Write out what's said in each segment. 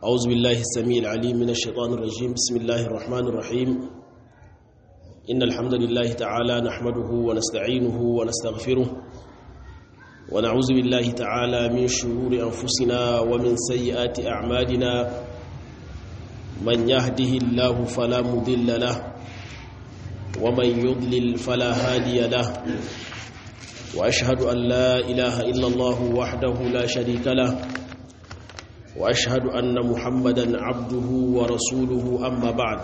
أعوذ بالله السميع العليم من الشيطان الرجيم بسم الله الرحمن الرحيم إن الحمد لله تعالى نحمده ونستعينه ونستغفره ونعوذ بالله تعالى من شرور أنفسنا ومن سيئات أعمالنا من يهده الله فلا مضل له ومن يضلل فلا هادي له وأشهد أن لا إله إلا الله وحده لا شريك له واشهد ان محمدا عبده ورسوله اما بعد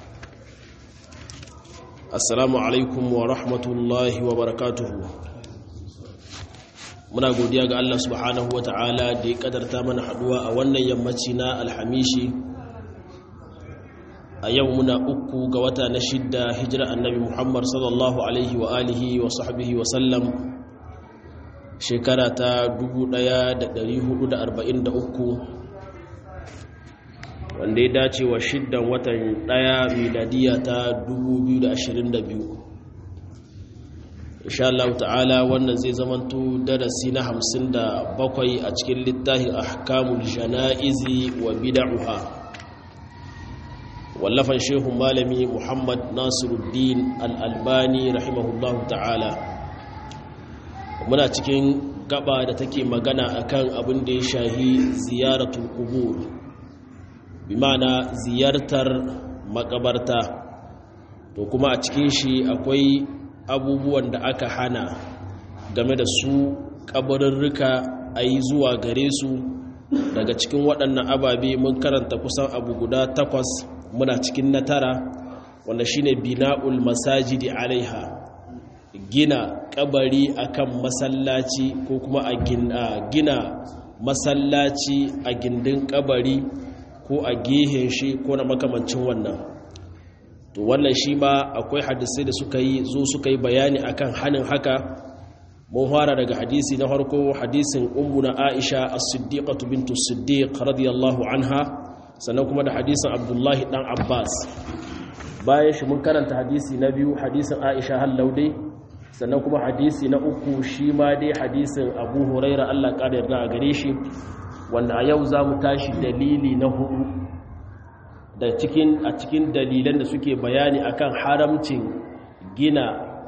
السلام عليكم ورحمه الله وبركاته muna godiya ga Allah subhanahu wataala da ya kadarta mana haduwa a wannan yammaci na alhamishi a yau muna uku ga wata na shidda hijira annabi Muhammad sallallahu alaihi wa alihi wa sahbihi wa sallam shekara ta 1443 wanda ya dace wa shiddan watan daya miladiya ta 2022 insha Allah ta'ala wannan zai zamanto darasi na 57 a cikin littafin ahkamul janaizi wa bid'uha wallafan shehu malami Muhammad Nasiruddin al-Albani rahimahullahu ta'ala muna cikin gaba da take magana akan abin da ya shahi ziyaratul qubur bimana ziyartar makabarta to kuma a cikin shi akwai abubuwan da aka hana game da su kabarurruka a yi zuwa gare su daga cikin waɗannan ababe mun karanta kusan abu guda takwas muna cikin na tara wanda shine bina'ul masajidi alaiha gina kabari akan masallaci ko kuma a gina masallaci a gindin kabari ko a gehen shi ko na makamancin wannan to wannan shi ma akwai hadisai da suka yi zo suka yi bayani akan hanin haka mun fara daga hadisi na farko hadisin ummuna aisha as-siddiqatu bintu siddiq radiyallahu anha sannan kuma da hadisin abdullahi dan abbas bayan shi mun karanta hadisi na biyu hadisin aisha hallaude sannan kuma hadisi na uku shi ma dai hadisin abu huraira allah ƙara yarda a gare shi wanda a yau za mu tashi dalili na hudu da cikin a cikin dalilan da suke bayani akan haramcin gina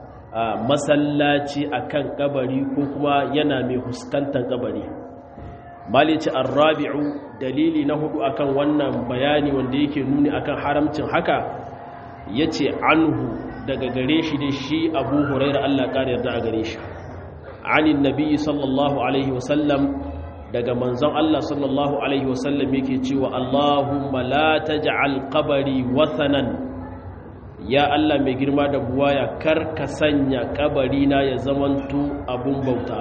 masallaci akan kabari ko kuma yana mai huskantar kabari malici arrabi'u dalili na hudu akan wannan bayani wanda yake nuni akan haramcin haka yace anhu daga gare shi da shi abu huraira Allah ƙara yarda a gare shi anin nabi sallallahu alaihi wasallam daga manzon Allah sallallahu alaihi wasallam yake cewa Allahumma la taj'al qabri wathanan ya Allah mai girma da buwaya kar ka sanya kabari na ya zamanto abun bauta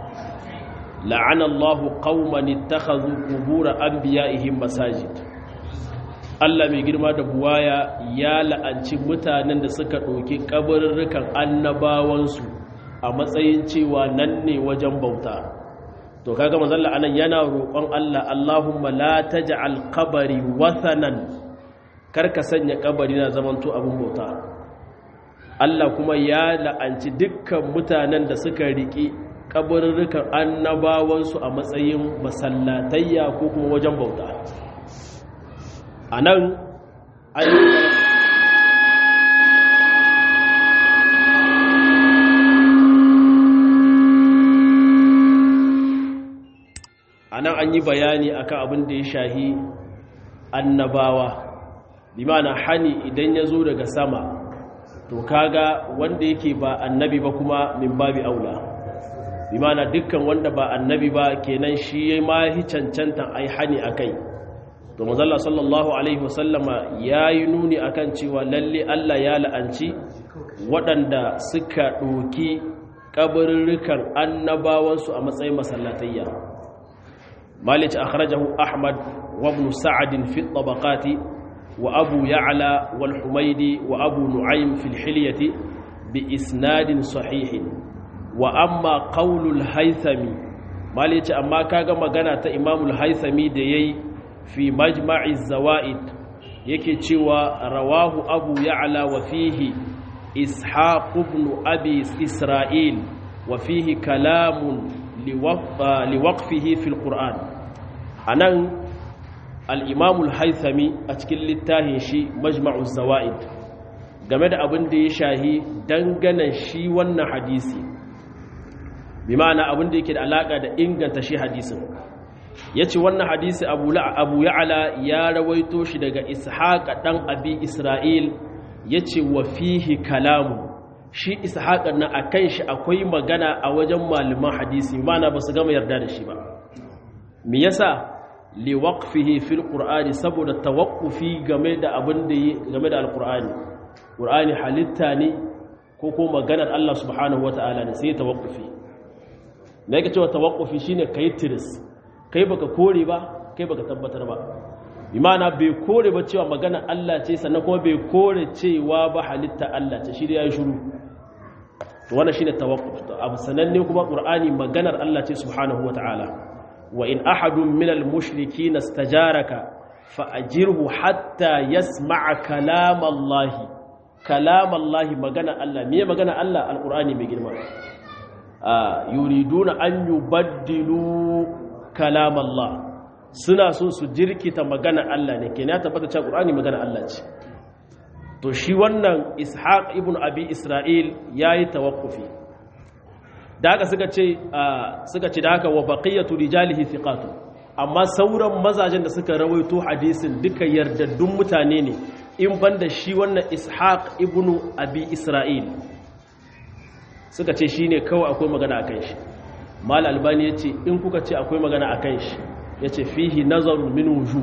la'ana Allahu qauman ittakhadhu qubur anbiya'ihim masajid Allah mai girma da buwaya ya la'anci mutanen da suka ɗauki kabarurrukan annabawansu a matsayin cewa nan ne wajen bauta to kaga manzon Allah anan yana roƙon Allah Allahumma la taj'al qabri wathanan karka sanya kabari na zamanto abin bauta Allah kuma ya la'anci dukkan mutanen da suka riki kabarurrukan annabawansu a matsayin masallatayya ko kuma wajen bauta anan ayyuka a nan an yi bayani akan abin da ya shahi annabawa bi mana hani idan ya zo daga sama to kaga wanda yake ba annabi ba kuma min babi aula bi mana dukkan wanda ba annabi ba kenan shi ya ma hi cancantan ai hani akai to mazalla sallallahu alaihi wasallama ya yi nuni akan cewa lalle Allah ya la'anci waɗanda suka ɗoki ƙabarurrukan annabawansu a matsayin masallatayya مالك أخرجه أحمد وابن سعد في الطبقات وأبو يعلى والحميدي وأبو نعيم في الحلية بإسناد صحيح وأما قول الهيثمي مالك أما كاغا مغانا إمام الهيثمي ديي في مجمع الزوائد yake cewa rawahu abu ya'la wa fihi ishaq ibn abi isra'il wa fihi kalamun liwaqfihi fil qur'an anan al-imam al-haythami a cikin littafin shi majma'u zawaid game da abin da ya shahi dangane shi wannan hadisi bi ma'ana abin da yake da alaka da inganta shi hadisin yace wannan hadisi abu abu ya'la ya rawaito shi daga ishaq dan abi isra'il yace wa fihi kalamu shi ishaq na akan shi akwai magana a wajen malaman hadisi ma'ana ba su gama yarda da shi ba me yasa li waqfihi fil qur'ani saboda tawaqqufi game da abin da game da alqur'ani qur'ani halitta ne ko ko maganar Allah subhanahu wataala ne sai tawaqqufi me yake cewa tawaqqufi shine kai tiris kai baka kore ba kai baka tabbatar ba imana bai kore ba cewa magana Allah ce sannan kuma bai kore cewa ba halitta Allah ce shi da yayi shiru to wannan shine tawakkuf to abu sananne kuma qur'ani maganar Allah ce subhanahu wataala wa in ahadun minal mushrikeen istajaraka fa ajirhu hatta yasma'a kalam Allah kalam Allah magana Allah me magana Allah alqur'ani mai girma yuriduna an yubaddilu kalam Allah suna so su jirkita magana Allah ne kenan ya tabbata cewa Qur'ani magana Allah ce to shi wannan Ishaq ibn Abi Isra'il yayi tawakkufi da haka suka ce suka ce da haka wa baqiyatu rijalihi thiqatu amma sauran mazajen da suka rawaito hadisin duka yardaddun mutane ne in banda shi wannan Ishaq ibn Abi Isra'il suka ce shine kawai akwai magana akan shi mal albani yace in kuka ce akwai magana akan shi ya ce fihi nazarun min wuju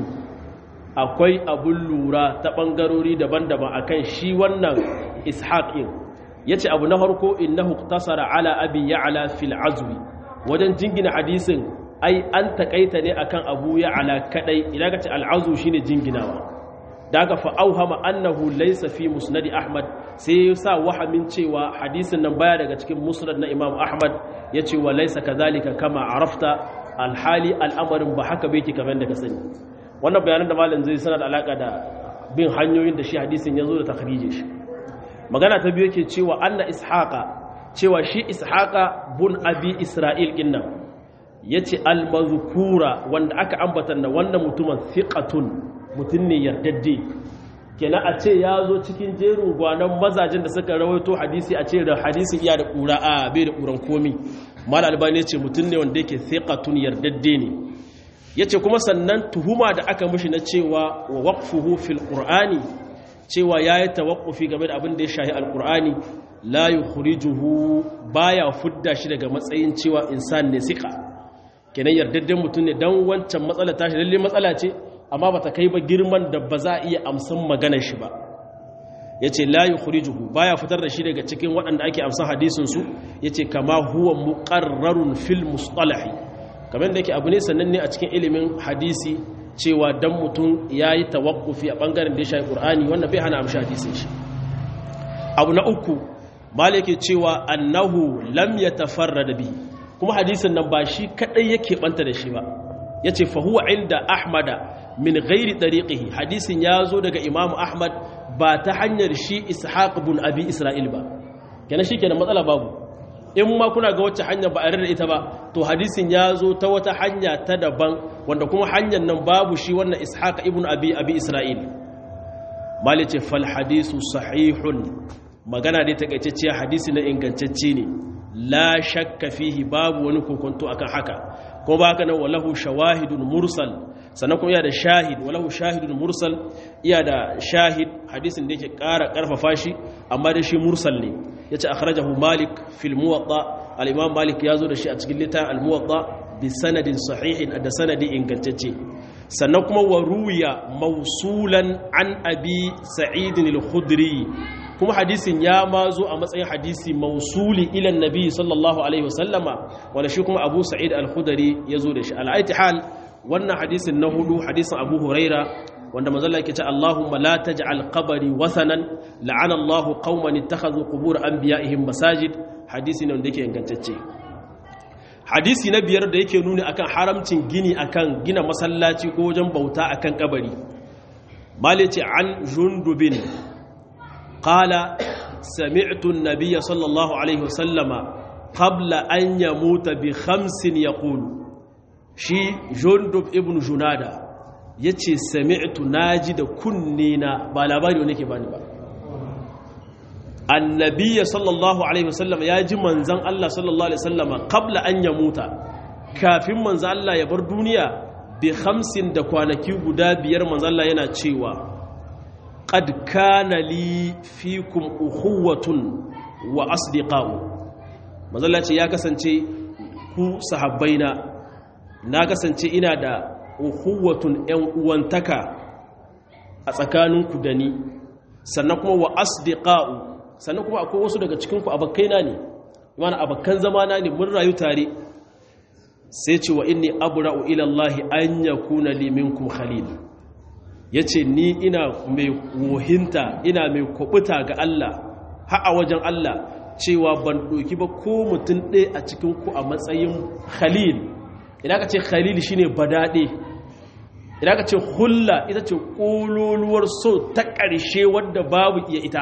akwai abun lura ta ɓangarori daban-daban akan shi wannan ishaƙin ya ce abu na harko innahu tasara ala abi ya'ala fil azwi wajen jingina hadisin ai an takaita ne akan abu ya'ala kadai idan ka ce al'azu shine jinginawa da aka fa'auhama annahu laysa fi musnadi ahmad sai ya sa wahamin cewa hadisin nan baya daga cikin musnad na imam ahmad ya ce wa laysa kadhalika kama arafta alhali al'amarin ba haka bai ke kamar da ka sani wannan bayanan da malam zai sanar da alaka da bin hanyoyin da shi hadisin ya zo da takhrije shi magana ta biyu yake cewa anna ishaqa cewa shi ishaqa bun abi isra'il kinnan yace al-mazkura wanda aka ambata na wannan mutumin thiqatun mutun ne yardadde kenan a ce ya zo cikin jerin gwanon mazajin da suka rawaito hadisi a ce da hadisin iya da ƙura a bai da ƙuran komi mal albani ya ce mutum ne wanda yake thiqatun yardadde ne ya ce kuma sannan tuhuma da aka mushi na cewa wa waqfuhu fil qur'ani cewa yayi tawaqqufi game da abin da ya shahi alqur'ani la yukhrijuhu baya fudda shi daga matsayin cewa insan ne sika kenan yardadden mutum ne dan wancan matsala tashi lalle matsala ce amma bata kai ba girman da ba za a iya amsan maganar shi ba yace la yukhrijuhu baya fitar da shi daga cikin waɗanda ake amsan hadisin su yace kama huwa muqarrarun fil mustalahi kamar da yake abu ne sannan ne a cikin ilimin hadisi cewa dan mutum yayi tawaqqufi a bangaren da ya shafi qur'ani wannan bai hana amshi hadisin shi abu na uku malike cewa annahu lam yatafarrad bihi kuma hadisin nan ba shi kadai yake banta da shi ba yace fa huwa inda ahmada min ghairi tariqihi hadisin ya zo daga imam ahmad ba ta hanyar shi ishaq ibn abi isra'il ba kenan shikenan matsala babu in ma kuna ga wacce hanya ba a da ita ba to hadisin ya zo ta wata hanya ta daban wanda kuma hanyar nan babu shi wannan ishaq ibn abi abi isra'il malice fal hadisu sahihun magana dai takaitacciya hadisi na ingantacce ne la shakka fihi babu wani kokonto akan haka kuma ba haka nan walahu shawahidun mursal sannan kuma iya da shahid walahu shahidun mursal iya da shahid hadisin da yake ƙara ƙarfafa shi amma da shi mursal ne yace akhrajahu malik fil muwatta al-imam malik ya zo da shi a cikin littafin al-muwatta bi sanadin sahihin da sanadi ingantacce sannan kuma wa ruwiya mausulan an abi sa'id al-khudri kuma hadisin ya ma zo a matsayin hadisi mausuli ilan nabi sallallahu alaihi wasallama wanda shi kuma abu sa'id al-khudari ya zo da shi al'aiti hal wannan hadisin na hudu hadisin abu huraira wanda mazalla yake ce Allahumma la taj'al qabri wasanan la'ana Allahu qauman ittakhadhu qubur anbiya'ihim masajid hadisi ne wanda yake ingantacce hadisi na biyar da yake nuni akan haramcin gini akan gina masallaci ko wajen bauta akan kabari malice an jundubin قال سمعت النبي صلى الله عليه وسلم قبل أن يموت بخمس يقول شي جندب ابن جنادة yace sami'tu naji da kunne na ba labari wanda ke bani ba annabiya sallallahu alaihi wasallam ya ji manzan Allah sallallahu alaihi wasallam qabla an yamuta kafin manzan Allah ya bar duniya bi hamsin da kwanaki guda biyar manzan Allah yana cewa qad kana li fikum ukhuwatun wa asdiqa'u manzan Allah ce ya kasance ku sahabbaina na kasance ina da ukhuwatun yan uwantaka a tsakaninku da ni sannan kuma wa asdiqa'u sannan kuma akwai wasu daga cikinku abakkaina ne mana abakkan zamana ne mun rayu tare sai ce wa inni abra'u ila Allah an yakuna li minkum khalil yace ni ina mai wohinta ina mai kubuta ga Allah har a wajen Allah cewa ban doki ba ko mutum ɗaya a cikin ku a matsayin khalil idan ka ce khalil shine badade idan ka ce hulla ita ce kololuwar so ta ƙarshe wadda babu iya ita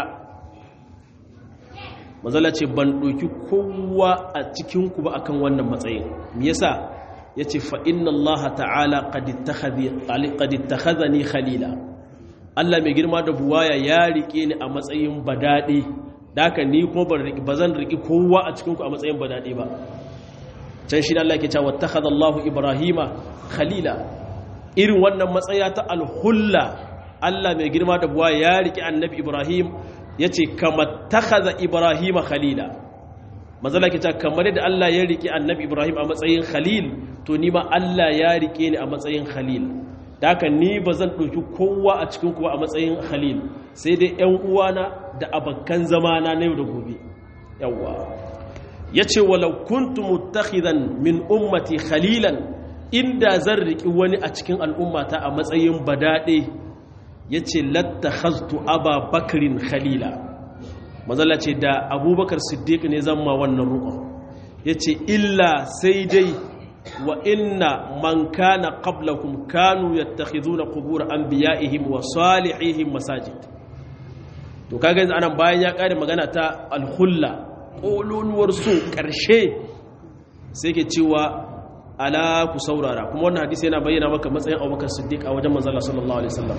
mazala ce ban ɗauki kowa a cikinku ba akan wannan matsayin me yasa ya ce fa'inna Allah ta'ala ƙadittakhadha ni khalila Allah mai girma da buwaya ya riƙe ni a matsayin badaɗe da haka ni kuma ba zan riƙi kowa a cikinku a matsayin badaɗe ba can shi Allah ke cewa takhadha Allah Ibrahima khalila irin wannan matsaya ta alhulla Allah mai girma da buwaya ya riƙe annabi Ibrahim ya ce kama takaza ibrahim khalila mazala ke ta kamar yadda Allah ya riƙe annabi ibrahim a matsayin khalil to ni ma Allah ya riƙe ni a matsayin khalil da haka ni ba zan ɗauki kowa a cikin kuwa a matsayin khalil sai dai ‘yan uwana da abakkan zamana na yau da gobe yawwa ya ce walau kuntu mutakhidan min ummati khalilan inda zan riƙi wani a cikin al'ummata a matsayin badaɗe ya ce latta hastu aba bakirin khalila mazala ce da abubakar siddiq ne zama wannan rukun ya ce illa sai dai wa inna man kana qablakum kanu yattakhiduna qubur anbiya'ihim wa salihihim masajid to kaga yanzu anan bayan ya kare magana ta alhulla kololuwar su karshe sai ke cewa ala ku saurara kuma wannan hadisi yana bayyana maka matsayin abubakar siddiq a wajen manzala sallallahu alaihi wasallam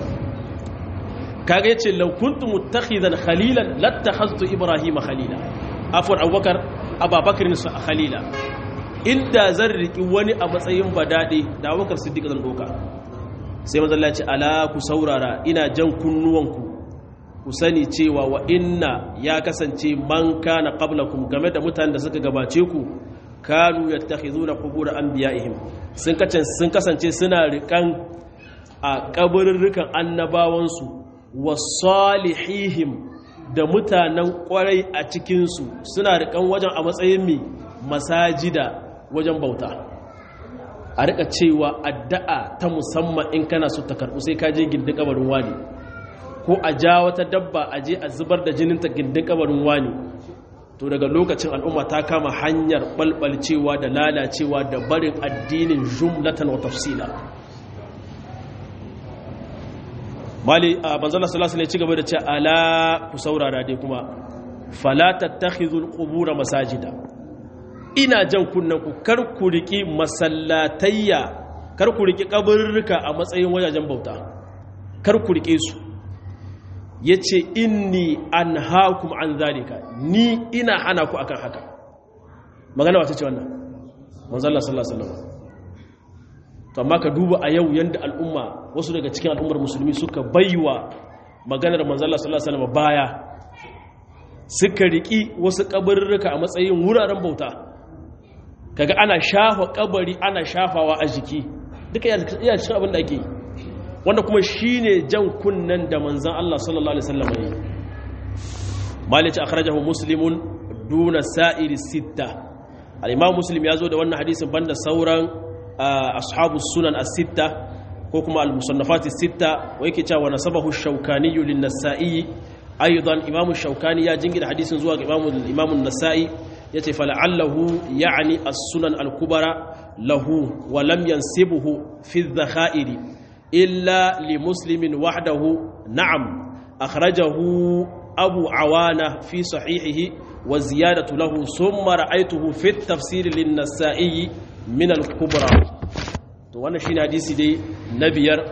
kaga yace law kuntu muttakhidan khalilan lattakhadtu ibrahima khalila afwan abubakar ababakar khalila inda zan riki wani a matsayin badade da abubakar siddiq zan doka sai manzo Allah ya ce ala ku saurara ina jan kunnuwanku ku sani cewa wa inna ya kasance man kana qablakum game da mutanen da suka gabace ku kanu yattakhizuna qubur anbiya'ihim sun kasance sun kasance suna rikan a kaburrukan annabawansu wasalihihim da mutanen kwarai a cikinsu suna rikan wajen a matsayin mi masajida wajen bauta a rika cewa addu'a ta musamman in kana so ta karɓu sai ka je gindin kabarin wani ko a ja wata dabba a je a zubar da jininta gindin kabarin wani to daga lokacin al'umma ta kama hanyar balbalcewa da lalacewa da barin addinin jumlatan wa tafsila mali a banzala sallallahu alaihi ci gaba da ce ala ku saurara dai kuma fala tattakhizul qubur masajida ina jan kunnan ku kar ku riki masallatayya kar ku riki kaburruka a matsayin wajajen bauta kar ku rike su yace inni anhaakum an zalika ni ina hana ku akan haka magana wata ce wannan manzala sallallahu alaihi wasallam to amma ka duba a yau yanda al'umma wasu daga cikin al'ummar musulmi suka baiwa maganar manzala sallallahu alaihi wasallam baya suka riki wasu kabarurruka a matsayin wuraren bauta kaga ana shafa kabari ana shafawa a jiki duka iya cikin abin da ake wanda kuma shine jan kunnan da manzan Allah sallallahu alaihi wasallam ya malici akhrajahu muslimun duna sa'iri sitta al-imam muslim ya zo da wannan hadisin banda sauran ashabu sunan as-sitta ko kuma al-musannafat as-sitta wa yake cewa nasabahu ash-shawkani lin-nasa'i aidan imam ash-shawkani ya jingina hadisin zuwa ga imam an-nasa'i yace fala'allahu ya'ni as-sunan al-kubra lahu wa lam yansibuhu fi adh-dhakhairi illa li muslimin wahdahu na'am akhrajahu abu awana fi sahihihi wa ziyadatu lahu thumma ra'aytuhu fi at-tafsir lin-nasa'i min al-kubra to wannan shine hadisi dai na biyar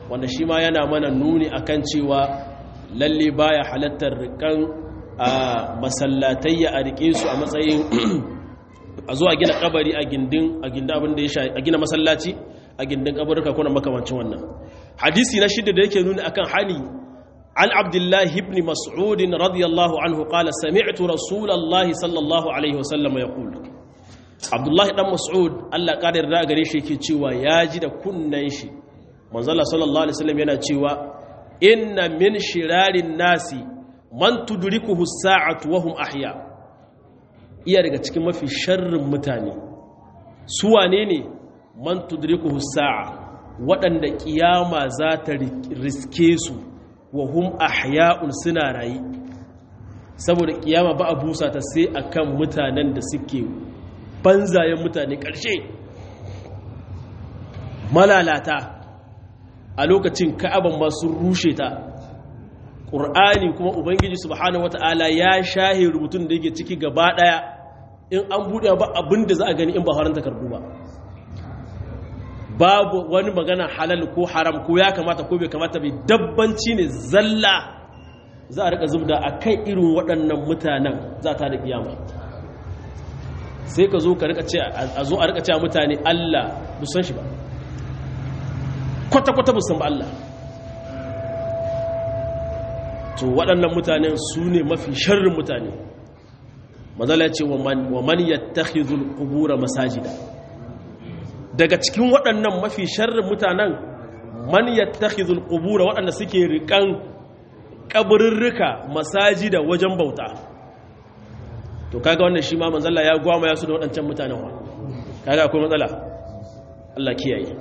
wanda shi ma yana mana nuni akan cewa lalle baya halattar rikan a masallatayya a rike su a matsayin a zo a gina kabari a gindin a gindin abin da ya sha a gina masallaci a gindin kabarka kuna makamancin wannan hadisi na shida da yake nuni akan hani an abdullahi ibn mas'ud radiyallahu anhu qala sami'tu rasulullahi sallallahu alaihi wasallam yaqul abdullahi dan mas'ud Allah kadar da gare shi yake cewa ya ji da kunnan shi manzala sallallahu alaihi wasallam yana cewa inna min shirarin nasi man tudrikuhu as-sa'atu wa hum ahya iya daga cikin mafi sharrin mutane su wane ne man tudrikuhu as-sa'a waɗanda kiyama za ta riske su wa hum ahya'un suna rayi saboda kiyama ba a busa ta sai akan mutanen da suke banzayen mutane ƙarshe malalata a lokacin ka'aban masu rushe ta ƙur'ani kuma ubangiji subhanahu wata'ala ya shahe rubutun da yake ciki gaba ɗaya in an buɗe ba abin da za a gani in ba haran takardu ba babu wani magana halal ko haram ko ya kamata ko bai kamata bai dabbanci ne zalla za a rika zubda a kan irin waɗannan mutanen za ta da kiyama sai ka zo ka rika ce a zo a rika ce mutane Allah busan shi ba kwata-kwata busan ba Allah to waɗannan mutanen su ne mafi sharrin mutane mazala ce wa man yattakhidhul qubura masajida daga cikin waɗannan mafi sharrin mutanen man yattakhidhul qubura waɗanda suke rikan kaburirrika masajida wajen bauta to kaga wannan shi ma manzalla ya gwama ya su da waɗancan mutanen wa kaga akwai matsala Allah kiyaye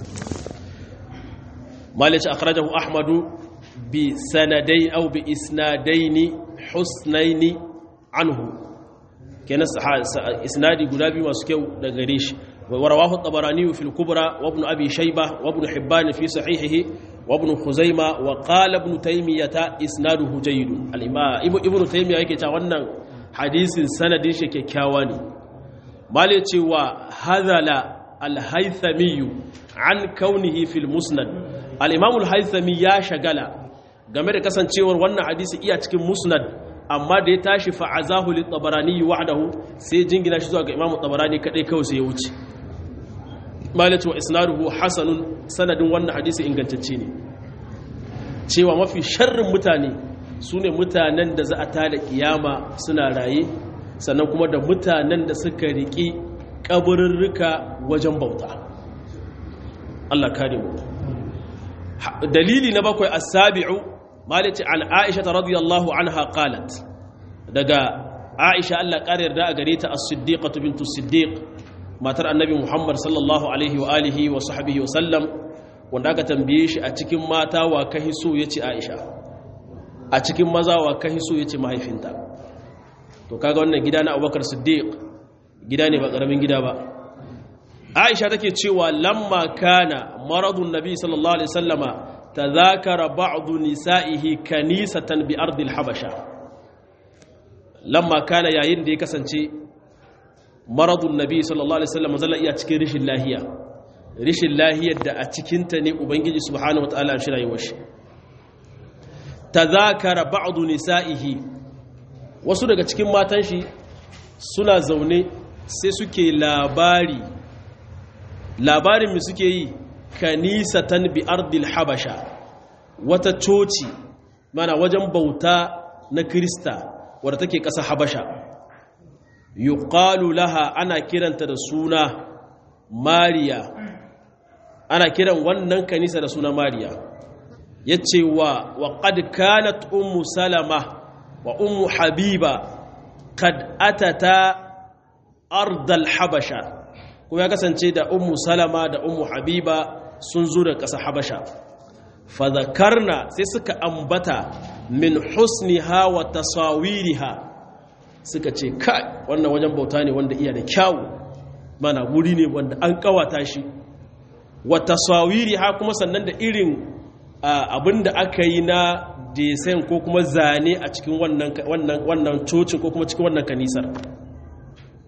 malice akhrajahu ahmadu bi sanadai aw bi isnadaini husnaini anhu kenan isnadi guda biyu masu kyau daga gare shi wa rawahu at-tabarani fi al-kubra wa ibn abi shaybah wa ibn hibban fi sahihihi wa ibn khuzaimah wa qala ibn taymiyah isnaduhu jayyid al-imam ibn taymiyah yake cewa wannan hadisin sanadin shi kyakkyawa ne male cewa hadala al-haythami an kaunihi fil musnad al-imam al-haythami ya shagala game da kasancewar wannan hadisi iya cikin musnad amma da ya tashi fa'azahu lit-tabarani wahdahu sai jingina shi zuwa ga imam tabarani kadai kawai sai ya wuce male cewa isnaduhu hasanun sanadin wannan hadisi ingantacce ne cewa mafi sharrin mutane su ne mutanen da za a tada kiyama suna raye sannan kuma da mutanen da suka riƙi ƙabarurruka wajen bauta Allah kare mu dalili na bakwai as-sabi'u malici an Aisha radiyallahu anha qalat daga Aisha Allah kare yarda a gare ta as-siddiqatu bintu siddiq matar annabi Muhammad sallallahu alaihi wa alihi wa sahbihi wa sallam wanda aka tambaye shi a cikin mata wa kahi so yace Aisha a cikin maza wa kahi so yace mahaifinta to kaga wannan gida na Abubakar Siddiq gida ne ba karamin gida ba Aisha take cewa lamma kana maradun nabi sallallahu alaihi wasallama tadhakara ba'd nisa'ihi kanisatan bi ardil habasha lamma kana yayin da ya kasance maradun nabi sallallahu alaihi wasallama zalla iya cikin rishin lahiya rishin lahiyar da a cikinta ne ubangiji subhanahu wataala shi rayuwar shi tadhakara ba'd nisa'ihi wasu daga cikin matan shi suna zaune sai suke labari labarin mu suke yi kanisatan bi ardil habasha wata coci mana wajen bauta na krista wadda take ƙasa habasha yuqalu laha ana kiranta da suna mariya ana kiran wannan kanisa da suna mariya yace wa wa qad kanat ummu salama wa ummu habiba kad atata ardal habasha kuma ya kasance da ummu salama da ummu habiba sun zo da ƙasa habasha fadakarna sai suka ambata min husniha wa tasawiriha suka ce kai wannan wajen bauta ne wanda iya da kyawu mana wuri ne wanda an kawata shi wa tasawiriha kuma sannan da irin abin da aka yi na desen ko kuma zane a cikin wannan cocin ko kuma cikin wannan kanisar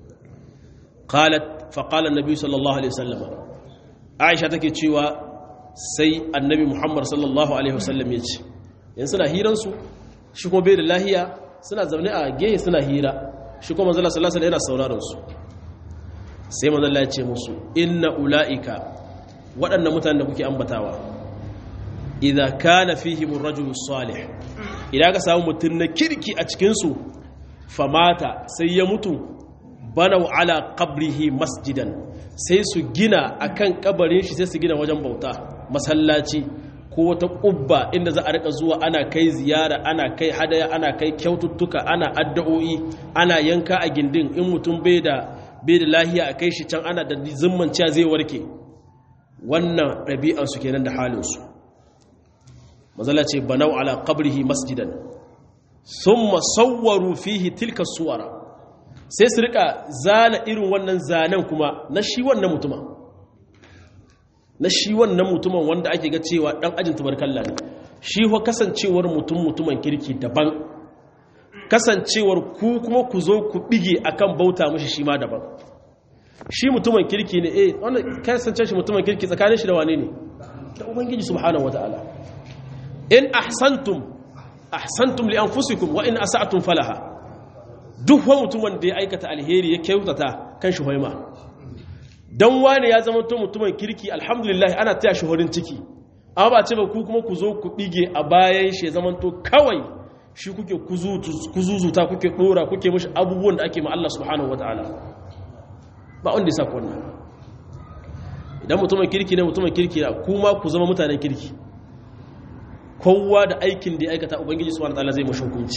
qalat fa qala annabi sallallahu alaihi wasallam aisha take cewa sai annabi muhammad sallallahu alaihi wasallam ya ce yan suna hiransu shi kuma bai da lahiya suna zaune a gehe suna hira shi kuma manzala sallallahu alaihi yana sauraron su sai manzala ya ce musu inna ula'ika waɗannan mutanen da kuke ambatawa idan kana fihim ar-rajul salih idan ka samu mutum na kirki a cikin su famata sai ya mutu banau ala qabrihi masjidan sai su gina akan kabarin shi sai su gina wajen bauta masallaci ko wata kubba inda za a rika zuwa ana kai ziyara ana kai hadaya ana kai kyaututtuka ana addu'o'i ana yanka a gindin in mutum bai da bai da lahiya a kai shi can ana da zimman cewa zai warke wannan ɗabi'ar su kenan da halin su mazala ce banau ala qabrihi masjidan summa sawwaru fihi tilka suwara sai su rika zana irin wannan zanen kuma na shi wannan mutumin na shi wannan mutumin wanda ake ga cewa dan ajin tubarkalla ne shi wa kasancewar mutum mutumin kirki daban kasancewar ku kuma ku zo ku bige akan bauta mishi shi ma daban shi mutumin kirki ne eh wannan kasance shi mutumin kirki tsakanin shi da wane ne da ubangiji subhanahu wataala in ahsantum ahsantum li anfusikum wa in asa'tum falaha duk wani mutumin da ya aikata alheri ya kyautata kan shi hoima don wani ya zama to mutumin kirki alhamdulillah ana taya shi horin ciki amma ba ce ba ku kuma ku zo ku bige a bayan shi ya zama to kawai shi kuke kuzuzuta kuke dora kuke mashi abubuwan da ake ma Allah subhanahu wataala ba wanda ya sa ku wannan idan mutumin kirki ne mutumin kirki na kuma ku zama mutanen kirki kowa da aikin da ya aikata ubangiji subhanahu wataala zai mashi hukunci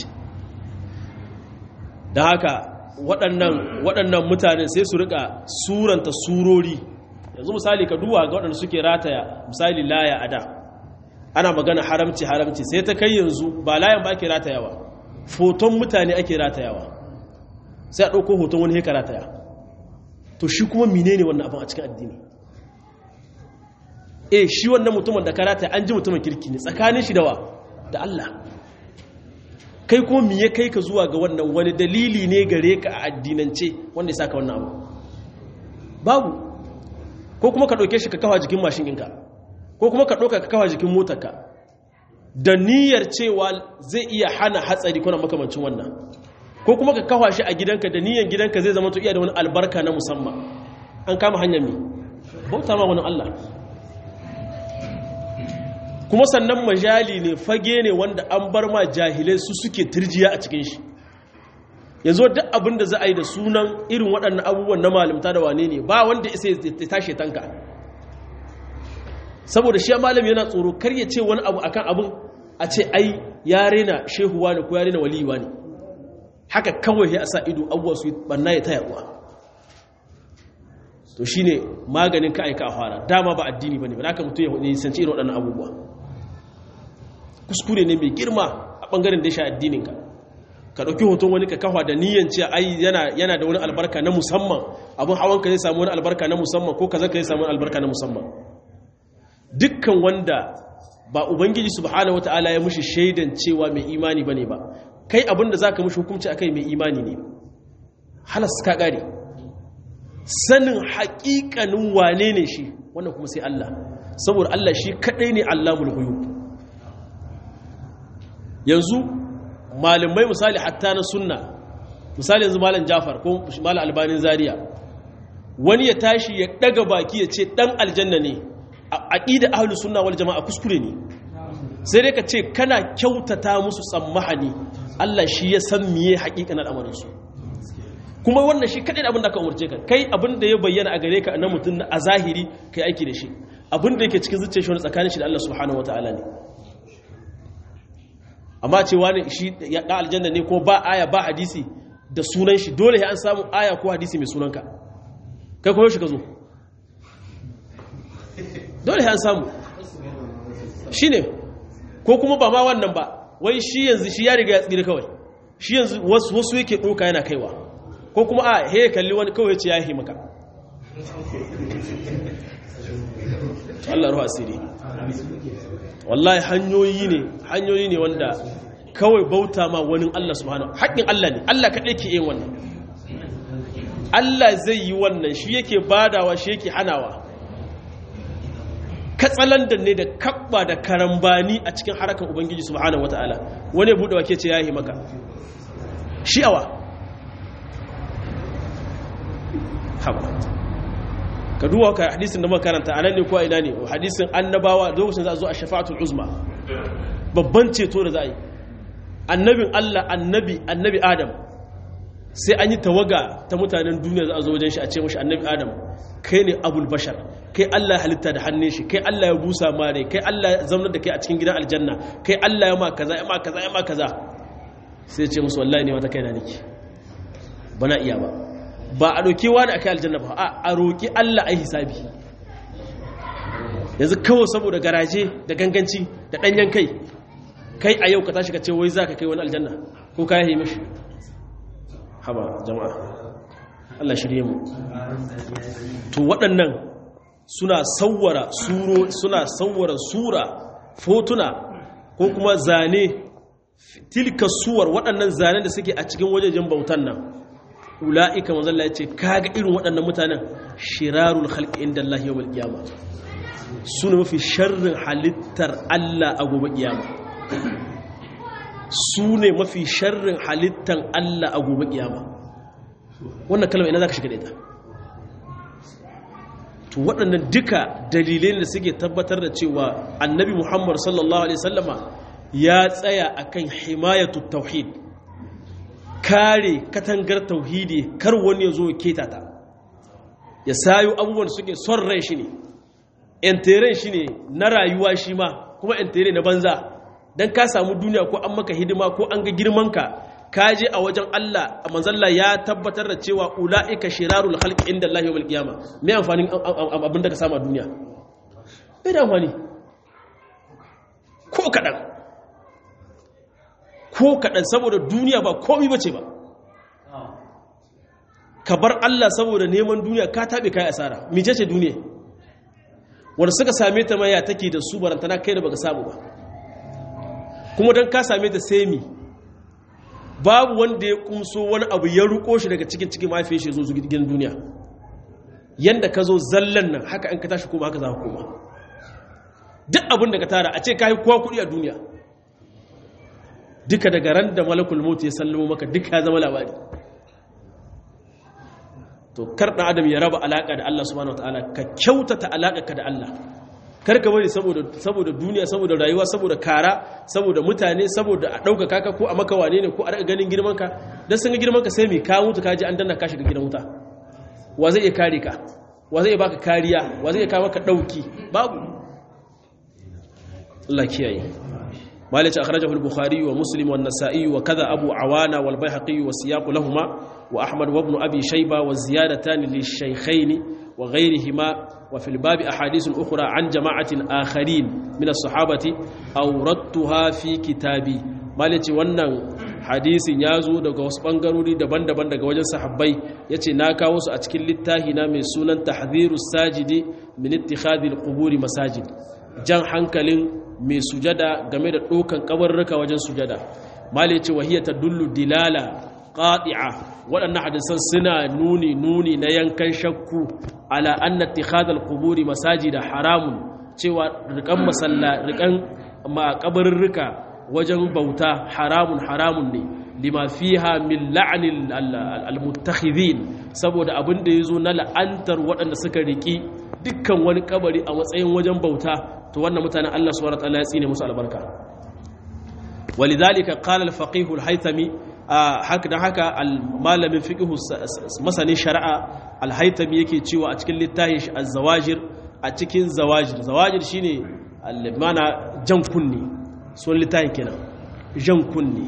da haka waɗannan waɗannan mutane sai su rika suranta surori yanzu misali ka duwa ga waɗanda suke rataya misali laya a da ana magana haramci haramci sai ta kai yanzu ba layan ba ake ratayawa foton mutane ake ratayawa sai a ɗauko hoton wani heka rataya to shi kuma menene wannan abin a cikin addini eh shi wannan mutumin da ka rataya an ji mutumin kirki ne tsakanin shi da wa da Allah kai kuma me ya kai ka zuwa ga wannan wani dalili ne gare ka a addinance wanda ya saka wannan abu babu ko kuma ka ɗauke shi ka kawa jikin mashin ɗinka ko kuma ka ɗauka ka kawa jikin motarka da niyyar cewa zai iya hana hatsari kuna makamancin wannan ko kuma ka kawa shi a gidanka da niyyar gidanka zai zama to iya da wani albarka na musamman an kama hanyar mi bauta ma wani Allah kuma sannan majali ne fage ne wanda an bar ma jahilai su suke turjiya a cikin shi yanzu duk abin da za a yi da sunan irin waɗannan abubuwan na malamta da wane ne ba wanda isa ya tashe tanka saboda shi malami yana tsoro kar ya ce wani abu akan abin a ce ai ya rena shehuwa ne ko ya rena waliyuwa ne haka kawai ya sa ido abuwa su banna ya taya uwa to shine maganin ka aika a fara dama ba addini bane ba haka mutum ya sanci irin waɗannan abubuwa kuskure ne mai girma a ɓangaren da ya sha addininka ka ɗauki hoton wani ka kafa da niyan ce ai yana da wani albarka na musamman abin hawan ka zai samu wani albarka na musamman ko kaza ka zai samu wani albarka na musamman dukkan wanda ba ubangiji subhanahu wata'ala ya mushi shaidan cewa mai imani bane ba kai abin da zaka mushi hukunci akai mai imani ne halas ka gare sanin haƙiƙanin wane ne shi wannan kuma sai Allah saboda Allah shi kadai ne Allahul ghuyub yanzu malamai misali hatta na sunna misali yanzu malam jafar ko malam albanin zaria wani ya tashi ya daga baki ya ce dan aljanna ne a aqida ahlus sunna wal jamaa kuskure ne sai dai ka ce kana kyautata musu tsammahani Allah shi ya san miye haƙiƙanin al'amarin su kuma wannan shi kadai abin da ka umarce ka kai abin da ya bayyana a gare ka na mutum a zahiri kai aiki da shi abin da yake cikin zuciyar shi wani tsakanin shi da Allah subhanahu wataala ne amma cewa ne shi ya ɗan aljanna ne ko ba aya ba hadisi da sunan shi dole an samu aya ko hadisi mai sunanka kai kuma shi ka zo dole an samu shi ne ko kuma ba ma wannan ba wai shi yanzu shi ya riga ya tsira kawai shi yanzu wasu yake ɗoka yana kaiwa ko kuma a he kalli wani kawai ce ya yi maka Allah ruwa asiri wallahi hanyoyi ne hanyoyi ne wanda kawai bauta ma wani Allah subhanahu haƙƙin Allah ne Allah kaɗai ke yin wannan Allah zai yi wannan shi yake badawa shi yake hanawa katsalandan ne da kabba da karambani a cikin harakan ubangiji subhanahu wataala wani bude wake ce yayi maka shi'awa haba ka duwa ka hadisin da makaranta anan ne ko a ina ne hadisin annabawa lokacin za a zo a shafa'atul uzma babban ceto da za a yi annabin Allah annabi annabi Adam sai an yi tawaga ta mutanen duniya za a zo wajen shi a ce mashi annabi Adam kai ne abul bashar kai Allah halitta da hannun shi kai Allah ya busa mare kai Allah ya zaunar da kai a cikin gidan aljanna kai Allah ya ma kaza ya ma kaza ya ma kaza sai ce musu wallahi ne wata kaina nake bana iya ba ba a roki wani akai aljanna ba a roki Allah ai hisabi yanzu kawai saboda garaje da ganganci da danyen kai kai a yau ka tashi ka ce wai za ka kai wani aljanna ko ka yi mishi haba jama'a Allah shirye mu to waɗannan suna sauwara suro suna sauwara sura fotuna ko kuma zane tilka suwar waɗannan zane da suke a cikin wajejen bautan nan ula'ika manzalla ya ce kaga irin waɗannan mutanen shirarul khalqi inda Allah yawmal qiyamah suna mafi sharrin halittar Allah a gobe kiyama su ne mafi sharrin halittar Allah a gobe kiyama wannan kalmar ina za ka shiga da ita to waɗannan duka dalilai da suke tabbatar da cewa annabi muhammad sallallahu alaihi sallama ya tsaya akan himayatu tauhid kare katangar tauhidi kar wani ya zo ya keta ta ya sayo abubuwan suke son rai shi ne enteren shi ne na rayuwa shi ma kuma entere na banza don ka samu duniya ko an maka hidima ko an ga girmanka ka je a wajen Allah a manzalla ya tabbatar da cewa ula'ika shirarul khalqi inda Allah yawmal qiyama me amfanin abin da ka samu a duniya bai da amfani ko kadan ko kadan saboda duniya ba komai bace ba ka bar Allah saboda neman duniya ka tabe kai asara mice ce duniya wanda suka same ta maya take da su barantana kai da baka samu ba kuma don ka same ta semi babu wanda ya kumso wani abu ya ruko shi daga cikin cikin mafi shi zo gidan duniya yanda ka zo zallan nan haka an ka tashi kuma haka za ka koma duk abin da ka tara a ce ka yi kowa kuɗi a duniya duka daga ran da malakul mutu ya sallamo maka duka ya zama labari to kar ɗan adam ya raba alaƙa da Allah subhanahu wataala ka kyautata alaƙa ka da Allah kar ka bari saboda saboda duniya saboda rayuwa saboda kara saboda mutane saboda a ɗauka kaka ko a maka wane ne ko a ganin girman ka dan sun ga girman ka sai me ka mutu ka ji an danna ka shiga gidan wuta wa zai iya kare ka wa zai iya baka kariya wa zai iya kawo maka ɗauki babu Allah kiyaye مالك أخرجه البخاري ومسلم والنسائي وكذا أبو عوانة والبيهقي والسياق لهما وأحمد وابن أبي شيبة والزيادتان للشيخين وغيرهما وفي الباب أحاديث أخرى عن جماعة آخرين من الصحابة أوردتها في كتابي مالك wannan hadisin ya zo daga wasu ɓangarori daban-daban daga wajen sahabbai ya ce na kawo su a cikin littafi na mai sunan tahdhirus sajidi min ittikhadil quburi masajid jan hankalin mai sujada game da ɗaukan kabarruka wajen sujada mali ce wahiyar ta dullu dilala ƙaɗi'a waɗannan hadisan suna nuni nuni na yankan shakku ala anna tikhadal quburi masajida haramun cewa rikan masalla rikan makabarruka wajen bauta haramun haramun ne lima fiha min la'anil almuttakhidhin saboda abin da yazo na la'antar waɗanda suka riki dukkan wani kabari a matsayin wajen bauta to wannan mutanen Allah subhanahu wataala ya tsine musu albarka walidhalika qala al-faqih al-haythami haka dan haka malamin fiqh masanin shari'a al-haythami yake cewa a cikin littafin shi az-zawajir a cikin zawajir zawajir shine al-mana jan kunni son littafin kenan jan kunni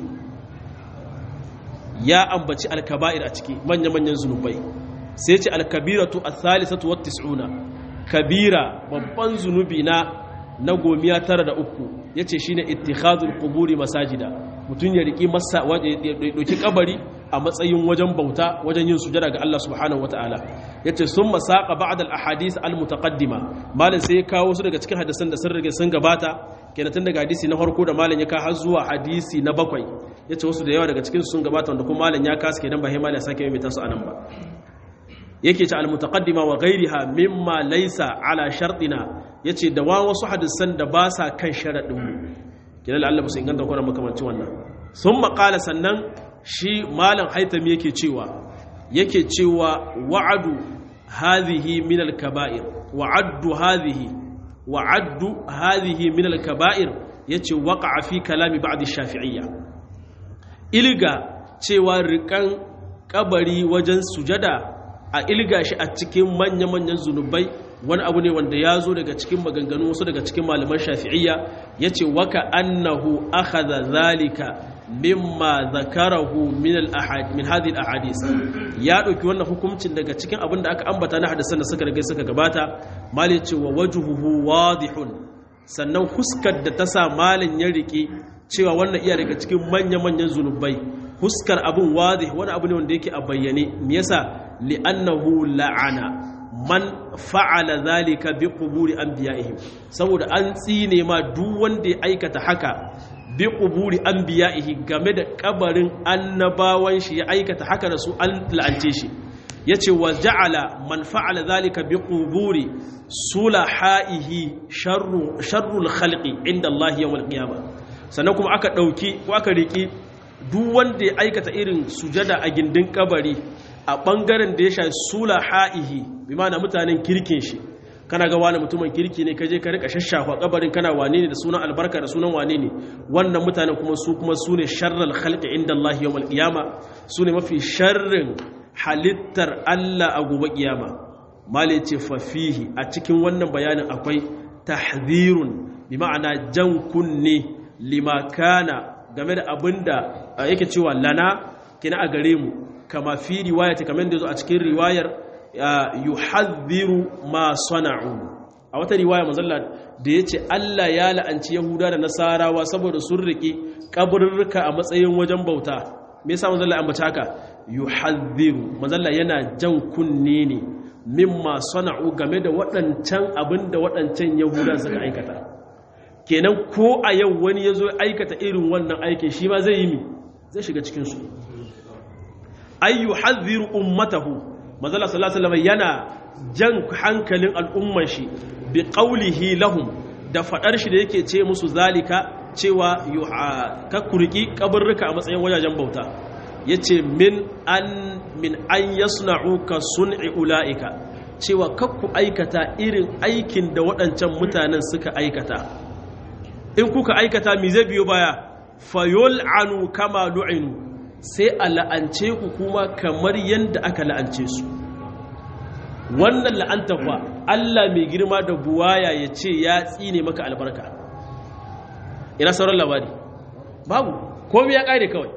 ya ambaci al-kaba'ir a ciki manya-manyan zunubai sai ce al-kabiratu ath-thalithatu wat-tis'una kabira babban zunubi na na gomiya tara da uku ya ce shi ne ittikhadul kuburi masajida mutum ya riƙi masa ya ɗauki kabari a matsayin wajen bauta wajen yin sujada ga Allah subhanahu wataala ya ce sun masaƙa ba'ad al-ahadis al-mutaqaddima malin sai ya kawo su daga cikin hadisan da sun rage sun gabata kenan tun daga hadisi na farko da malin ya ka har zuwa hadisi na bakwai ya ce wasu da yawa daga cikin sun gabata wanda kuma malin ya kasa kenan ba sai malin ya sake mai tasu anan ba yake ce al-mutaqaddima wa ghayriha mimma laysa ala shartina yace da wa wasu hadisan da ba sa kan sharadin mu kidan Allah ba su inganta ko makamancin wannan thumma qala sannan shi malam haitami yake cewa yake cewa wa'adu hadhihi min al-kaba'ir wa'addu hadhihi wa'addu hadhihi min al-kaba'ir yace waqa'a fi kalami ba'd ash-shafi'iyya ilga cewa rikan kabari wajen sujada a ilga shi a cikin manya-manyan zunubai wani abu ne wanda ya zo daga cikin maganganu wasu daga cikin malaman shafi'iyya ya ce waka annahu akhadha zalika mimma zakarahu min al-ahad min hadhihi al-ahadith ya dauki wannan hukuncin daga cikin abin da aka ambata na hadisan da suka riga suka gabata mali ce wa wajhuhu wadihun sannan huskar da ta sa malin ya rike cewa wannan iya daga cikin manya-manyan zunubai huskar abin wadih wani abu ne wanda yake a bayyane me yasa li'annahu la'ana man fa'ala zalika bi quburi anbiya'ihim saboda an tsine ma duk wanda ya aikata haka bi quburi anbiya'ihi game da kabarin annabawan shi ya aikata haka da su an la'ance shi yace wa ja'ala man fa'ala zalika bi quburi sulahaihi sharru sharrul khalqi inda Allah yawmal qiyamah sannan kuma aka dauki ko aka riki duk wanda ya aikata irin sujada a gindin kabari a ɓangaren da ya sha sula ha'ihi bi mana mutanen kirkin shi kana ga wani mutumin kirki ne kaje ka rika shashafa kabarin kana wane ne da sunan albarka da sunan wane ne wannan mutanen kuma su kuma su ne sharral khalqi inda Allah yawmal qiyama su ne mafi sharrin halittar Allah a gobe kiyama mali ce fa fihi a cikin wannan bayanin akwai tahdhirun bi ma'ana jan kunne lima kana game da abinda yake cewa lana kina a gare mu kama fi riwayati kamar da zo a cikin riwayar yuhadhiru ma sana'u a wata riwaya manzalla da yace Allah ya la'anci Yahuda da Nasarawa saboda sun riki kaburruka a matsayin wajen bauta me yasa manzalla an bata haka yuhadhiru manzalla yana jan kunne ne mimma sana'u game da waɗancan abinda waɗancan Yahuda suka aikata kenan ko a yau wani ya zo aikata irin wannan aikin shi ma zai yi mi zai shiga cikinsu ayyu hadhiru ummatahu manzala sallallahu alaihi yana jan hankalin al'umman shi bi qawlihi lahum da fadar shi da yake ce musu zalika cewa ka kurki kaburruka a matsayin wajajen bauta yace min an min an yasna'u ka sun'i ulaika cewa kakku aikata irin aikin da waɗancan mutanen suka aikata in kuka aikata mi zai biyo baya fayol anu kama lu'inu sai a la'ance ku kuma kamar yadda aka la'ance su wannan la'anta fa Allah mai girma da buwaya ya ce ya tsine maka albarka ina sauran labari babu komi ya ƙare kawai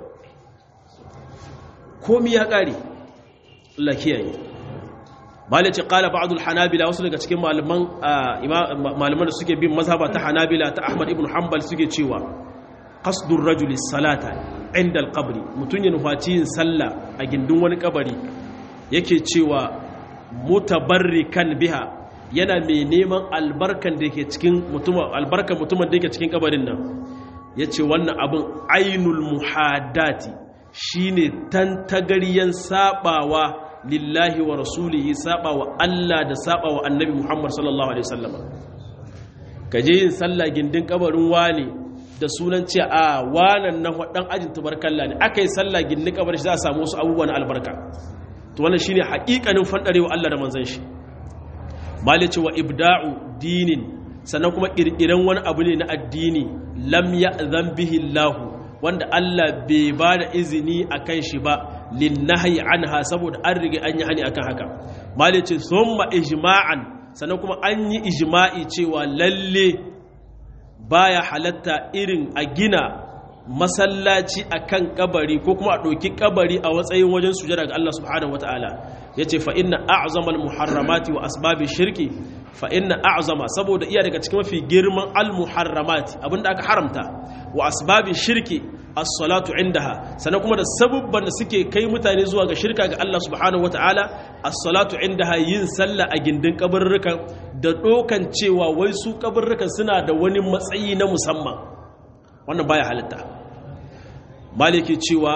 komi ya ƙare Allah kiyaye malice qala ba'd al-hanabila wasu daga cikin malaman malaman da suke bin mazhaba ta hanabila ta ahmad ibn hanbal suke cewa qasdur rajuli salata inda al-qabr mutun ya nufaci yin sallah a gindin wani kabari yake cewa mutabarrikan biha yana mai neman albarkan da yake cikin mutumin albarkan mutumin da yake cikin kabarin nan yace wannan abin ainul muhaddati shine tantagariyan sabawa lillahi wa rasulihi saba wa Allah da saba wa annabi Muhammad sallallahu alaihi wasallam kaje yin sallah gindin kabarin wani da sunan cewa a wanan na dan ajin tubarkalla ne akai sallah gindin kabarin shi za a samu wasu abubuwan albarka to wannan shine haƙiƙanin fandarewa Allah da manzon shi malice wa ibda'u dinin sannan kuma kirkiran wani abu ne na addini lam ya'zan bihi Allah wanda Allah bai ba da izini akan shi ba linnahi anha saboda an rige an yi hani akan haka malice thumma ijma'an sannan kuma an yi ijma'i cewa lalle baya halatta irin a gina masallaci akan kabari ko kuma a ɗauki kabari a matsayin wajen sujada ga Allah subhanahu wataala yace fa inna a'zamal muharramati wa asbabi shirki fa inna a'zama saboda iya daga cikin mafi girman al muharramati abinda aka haramta wa asbabi shirki as-salatu indaha sannan kuma da sabubban da suke kai mutane zuwa ga shirka ga Allah subhanahu wataala as-salatu indaha yin sallah a gindin kabarrukan da dokan cewa wai su kabarrukan suna da wani matsayi na musamman wannan baya halitta maliki cewa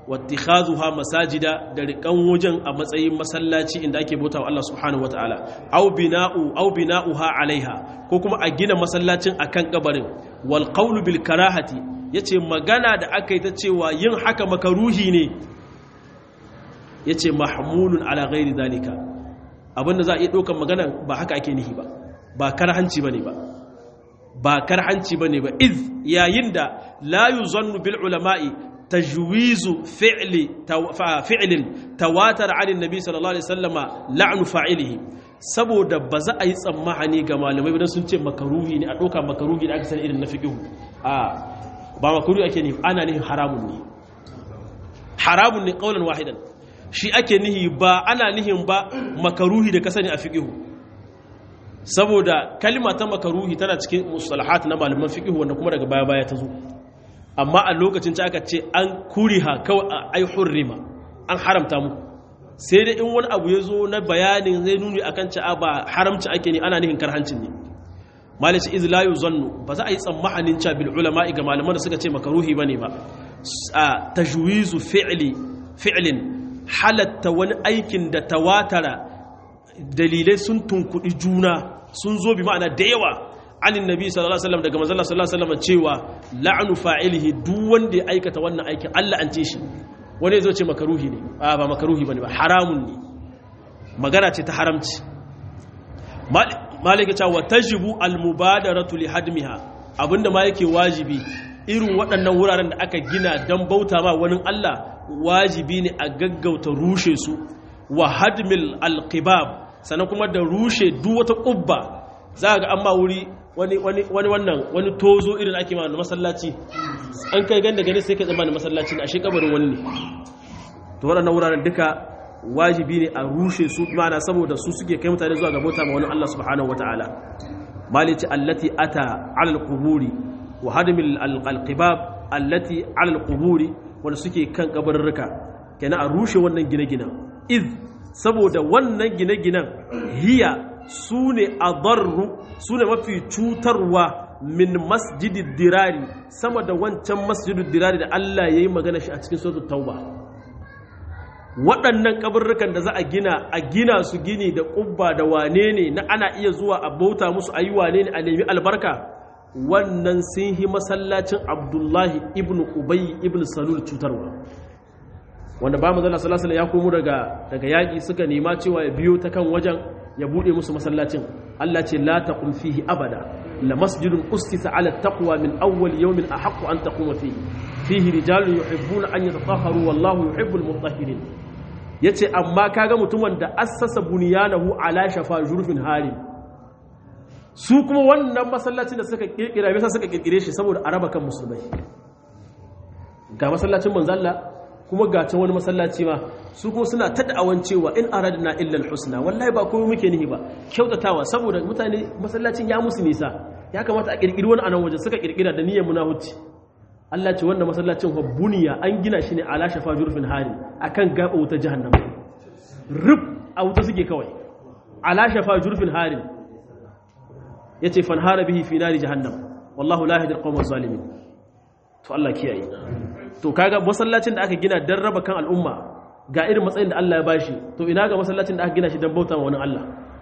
wattikhazuha masajida da rikan wajen a matsayin masallaci inda ake bauta wa Allah subhanahu wataala aw bina'u aw bina'uha alaiha ko kuma a gina masallacin akan kabarin wal qawlu bil karahati yace magana da aka yi ta cewa yin haka makaruhi ne yace mahmulun ala ghairi dalika abinda za a iya ɗaukar magana ba haka ake nihi ba ba karhanci bane ba ba karhanci bane ba iz yayin da la yuzannu bil ulama'i tajwizu fi'li fi'lin tawatar 'an annabi sallallahu alaihi wasallama la'nu fa'ilihi saboda ba za a yi tsammani ga malamai idan sun ce makaruhi ne a ɗauka makaruhi da aka sani irin na fiqhu a ba makaruhi ake nihi ana nihin haramun ne haramun ne qaulan wahidan shi ake nihi ba ana nihin ba makaruhi da ka sani a fiqhu saboda kalima ta makaruhi tana cikin mustalahat na malaman fiqh wanda kuma daga baya baya ta zo amma a lokacin ta aka ce an kuriha kawai ai hurrima an haramta mu sai dai in wani abu ya zo na bayanin zai nuni akan ci ba haramci ake ne ana nihin karhancin ne malice iz la yuzannu ba za a yi tsammanin cha bil ulama ga malaman da suka ce makaruhi bane ba a tajwizu fi'li fi'lin halatta wani aikin da tawatara dalilai sun tunkudi juna sun zo bi ma'ana da yawa anin nabi sallallahu alaihi wasallam daga manzon sallallahu alaihi wasallam cewa la'nu fa'ilihi duk wanda ya aikata wannan aikin Allah an ce shi wani zo ce makaruhi ne a ba makaruhi bane ba haramun ne magana ce ta haramci malika cewa tajibu almubadaratu li hadmiha abinda ma yake wajibi irin waɗannan wuraren da aka gina don bauta ma wani Allah wajibi ne a gaggauta rushe su wa hadmil alqibab sannan kuma da rushe duk wata ƙubba za ga an ma wuri wani wannan wani tozo irin ake ma masallaci an kai ganda gani sai ka zama da masallaci a shekabarin wani ne to waɗannan wuraren duka wajibi ne a rushe su mana saboda su suke kai mutane zuwa ga bauta ma wani Allah subhanahu wataala malici allati ata ala alquburi wa hadmil alqibab allati ala alquburi wanda suke kan kabarurruka kenan a rushe wannan gine-ginen iz saboda wannan gine-ginen hiya su ne a su ne mafi cutarwa min masjidin dirari sama da wancan masjidin dirari da Allah ya yi magana shi a cikin sautu tauba waɗannan ƙabarrukan da za a gina a gina su gini da ƙubba da wane ne na ana iya zuwa a bauta musu a yi wane ne a nemi albarka wannan sun yi masallacin abdullahi ibn ubayi ibn salul cutarwa wanda ba manzala sallallahu ya komo daga daga yaki suka nema cewa ya biyo ta kan wajen ya bude musu masallacin Allah ce la taqum fihi abada la masjidun ustisa ala taqwa min awwal yawmin ahaqqu an taquma fihi fihi rijalun yuhibbuna an yatatahharu wallahu yuhibbul mutahhirin yace amma kaga mutumin da assasa bunyanahu ala shafa jurfin hari su kuma wannan masallacin da suka kirkira bisa suka kirkire shi saboda araba kan musulmai ga masallacin manzalla kuma ga can wani masallaci ma su kuma suna ta da'awan cewa in aradna illa alhusna wallahi ba komai muke nihi ba kyautatawa saboda mutane masallacin ya musu nisa ya kamata a kirkiri wani anan waje suka kirkira da niyyar munafici Allah ce wanda masallacin buniya an gina shi ne ala shafa jurfin hari akan gaba wuta jahannama rub a wuta suke kawai ala shafa jurfin hari yace fanhara bihi fi nari jahannam wallahu la yahdi alqawma zalimin to Allah kiyaye to kaga masallacin da aka gina dan raba kan al'umma ga irin matsayin da Allah ya bashi to ina ga masallacin da aka gina shi dan bauta ma wani Allah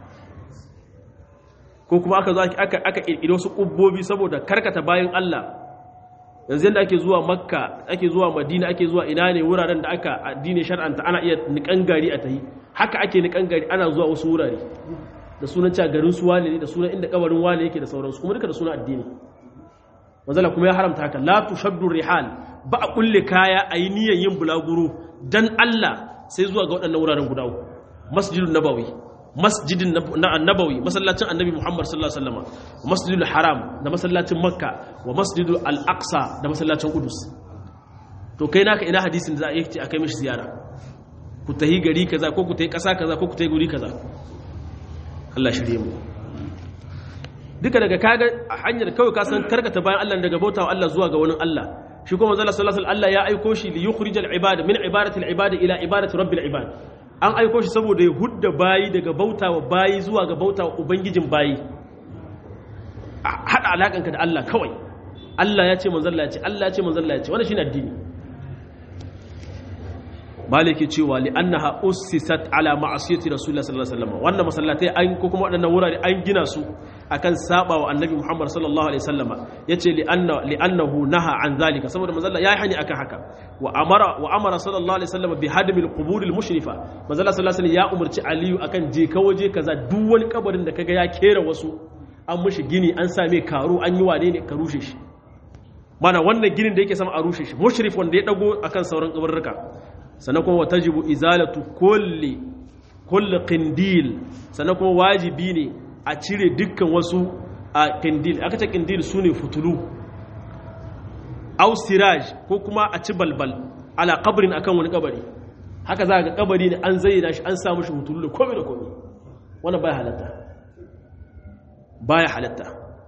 ko kuma aka zo aka aka kirkire wasu kubbobi saboda karkata bayan Allah yanzu yanda ake zuwa makka ake zuwa madina ake zuwa ina ne wuraren da aka addini shar'anta ana iya nikan gari a tahi haka ake nikan gari ana zuwa wasu wurare da sunan cewa garin su wane ne da sunan inda kabarin wane yake da sauransu kuma duka da sunan addini manzala kuma ya haramta haka la tushaddu rihal ba a kulle kaya a yi niyyar yin bulaguro dan Allah sai zuwa ga waɗannan wuraren guda uku masjidun nabawi masjidin na annabawi masallacin annabi Muhammad sallallahu alaihi wasallam masjidul haram da masallacin makka wa masjidul al-aqsa da masallacin qudus to kai naka ina hadisin da za a yi a kai mishi ziyara ku tahi gari kaza ko ku tahi ƙasa kaza ko ku tahi guri kaza Allah shirye mu duka daga kaga a hanyar kawai ka san karkata bayan Allah daga bautawa Allah zuwa ga wani Allah shi kuma manzo sallallahu alaihi Allah ya aiko shi li yukhrijal ibada min ibadati al ibada ila ibadati rabbil ibad an aiko shi saboda ya hudda bayi daga bautawa bayi zuwa ga bautawa ubangijin bayi hada alakanka da Allah kawai Allah ya ce manzo Allah ya ce Allah ya ce manzo Allah ya ce wannan shine addini maliki cewa li annaha ussisat ala ma'asiyati rasulullah sallallahu alaihi wasallam wannan masallatai an ko kuma wadannan wurare an gina su akan saba wa annabi muhammad sallallahu alaihi wasallam yace li anna li annahu naha an zalika saboda manzo ya hani akan haka wa amara wa amara sallallahu alaihi wasallam bi hadmi al-qubur al-mushrifa manzo sallallahu alaihi wasallam ya umarci aliyu akan je ka waje kaza duk wani kabarin da kaga ya kera wasu an mushi gini an same karu an yi wane ne ka rushe shi mana wannan ginin da yake sama a rushe shi mushrif wanda ya dago akan sauran kabarruka sannan kuma watajibu izalatu kulli kulli qindil sannan kuma wajibi ne a cire dukkan wasu a qindil aka ce qindil sune futulu aw siraj ko kuma a ci balbal ala qabrin akan wani kabari haka za ga kabari ne an zayyana shi an sa mishi futulu da komai da komai wannan baya halatta baya halatta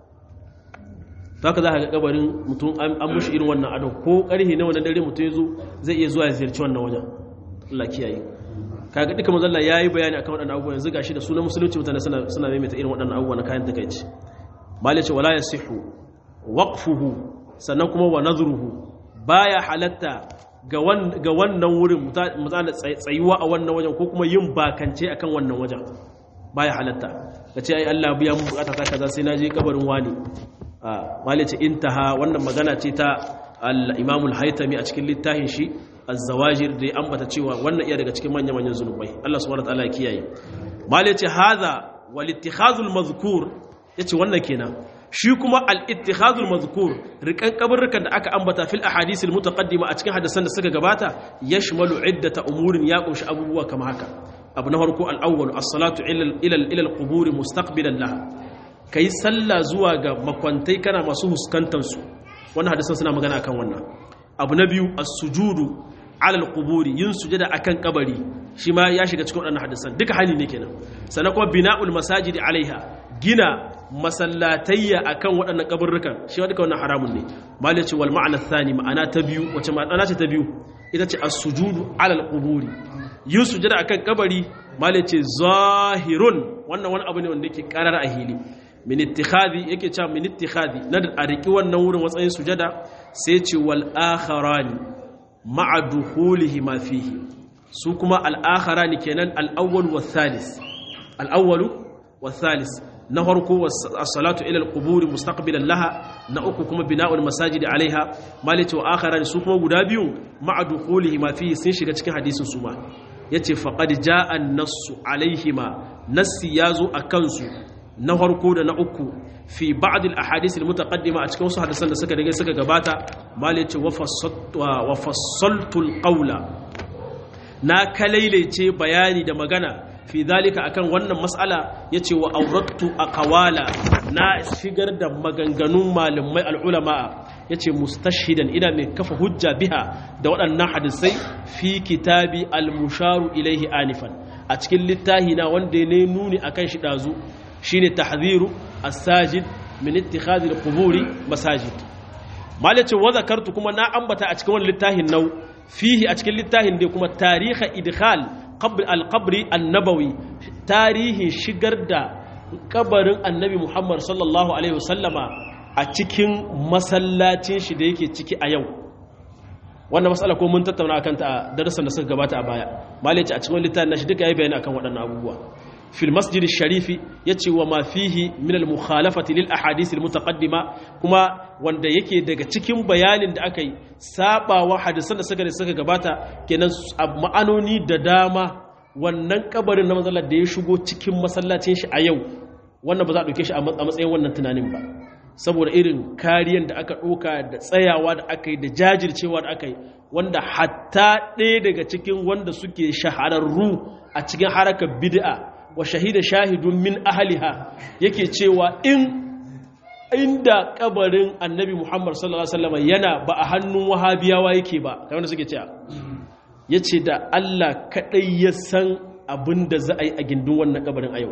ta haka za ka ga kabarin mutum an mushi irin wannan adon ko karhe na wannan dare mutum ya zo zai iya zuwa ya ziyarci wannan wajen Allah kiyaye kaga duka manzon Allah yayi bayani akan waɗannan abubuwa yanzu gashi da sunan musulunci mutane suna suna maimaita irin waɗannan abubuwa na kayan takeici mali ce wala yasihu waqfuhu sannan kuma wa nadhruhu baya halatta ga ga wannan wurin mutane tsayuwa a wannan wajen ko kuma yin bakance akan wannan wajen baya halatta kace ai Allah biya mu bukata ta kaza sai naje kabarin wani malice intaha wannan magana ce ta al-imamul haitami a cikin littafin shi az-zawajir da ya ambata cewa wannan iya daga cikin manya-manyan zunubai Allah subhanahu wataala ya kiyaye malice hadha wal ittikhazul mazkur yace wannan kenan shi kuma al-ittikhazul mazkur rikan kabarrukan da aka ambata fil ahadisil mutaqaddima a cikin hadisan da suka gabata yashmalu iddata umurin ya kunshi abubuwa kama haka abu na farko al-awwal as-salatu ila ila al-qubur mustaqbilan laha ka yi sallah zuwa ga makwantai kana masu huskantansu wannan hadisan suna magana akan wannan abu na biyu as-sujudu alal quburi yin sujada akan kabari shi ma ya shiga cikin waɗannan hadisan duka hali ne kenan sannan kuma bina'ul masajidi alaiha gina masallatayya akan waɗannan kaburrukan shi ma duka wannan haramun ne mal yace wal ma'ana thani ma'ana ta biyu wace ma'ana ce ta biyu ita ce as-sujudu alal quburi yin sujada akan kabari mal yace zahirun wannan wani abu ne wanda yake karar a hili min ittikhadi yake cewa min ittikhadi na a riki wannan wurin watsayin sujada sai ce wal akharani ma'a dukhulihi ma fihi su kuma al akharani kenan al awwal wa thalith al awwal wa thalith na farko as-salatu ila al qubur mustaqbilan laha na uku kuma bina'ul masajid alaiha malati wa akharani su kuma guda biyu ma'a dukhulihi ma fihi sun shiga cikin hadisin su ma yace faqad jaa an-nassu alaihima nassi yazo akan su na farko da na uku fi ba'd al-ahadith al-mutaqaddima a cikin wasu hadisan da suka rige suka gabata mal yace wa fassaltu al-qawla na kalailaice bayani da magana fi dalika akan wannan mas'ala yace wa awrattu aqwala na shigar da maganganun malamai al-ulama yace mustashhidan ina mai kafa hujja biha da waɗannan hadisai fi kitabi al-musharu ilaihi anifan a cikin littahi na wanda ne nuni akan shi dazu shine tahdhiru as-sajid min ittikhadhi al-quburi masajid malace wa zakartu kuma na ambata a cikin wannan littafin nau fihi a cikin littafin dai kuma tarihi idkhal qabr al-qabri an-nabawi tarihin shigar da kabarin annabi Muhammad sallallahu alaihi wasallama a cikin masallacin shi da yake ciki a yau wannan matsala ko mun tattauna akan ta a darasan da suka gabata a baya malace a cikin littafin nashi duka yayi bayani akan waɗannan abubuwa في المسجد الشريف يتي وما فيه من المخالفة للأحاديث المتقدمة كما wanda yake daga cikin bayanin da aka yi sabawa hadisan da suka da suka gabata kenan ma'anoni da dama wannan kabarin na matsalar da ya shigo cikin masallacin shi a yau wannan ba za a ɗauke shi a matsayin wannan tunanin ba saboda irin kariyan da aka ɗauka da tsayawa da aka yi da jajircewa da aka yi wanda hatta ɗaya daga cikin wanda suke shahararru a cikin harakar bid'a wa shahida shahidun min ahliha yake cewa in inda kabarin annabi Muhammad sallallahu alaihi wasallam yana ba a hannun wahabiyawa yake ba kamar da suke cewa yace da Allah kadai ya san abin da za a yi a gindin wannan kabarin a yau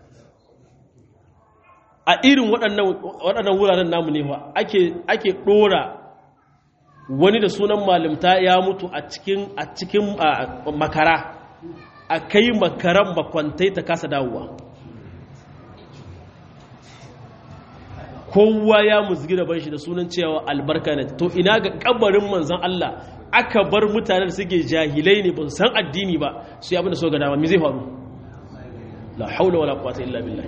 a irin waɗannan waɗannan wuraren namu ne fa ake ake dora wani da sunan malimta ya mutu a cikin a cikin makara a kai makaran makwantai ta kasa dawowa kowa ya musgi da shi da sunan cewa albarka ne to ina ga kabarin manzan Allah aka bar mutanen da suke jahilai ne ba su san addini ba su yi abin da so ga dama me zai faru la haula wala quwwata illa billah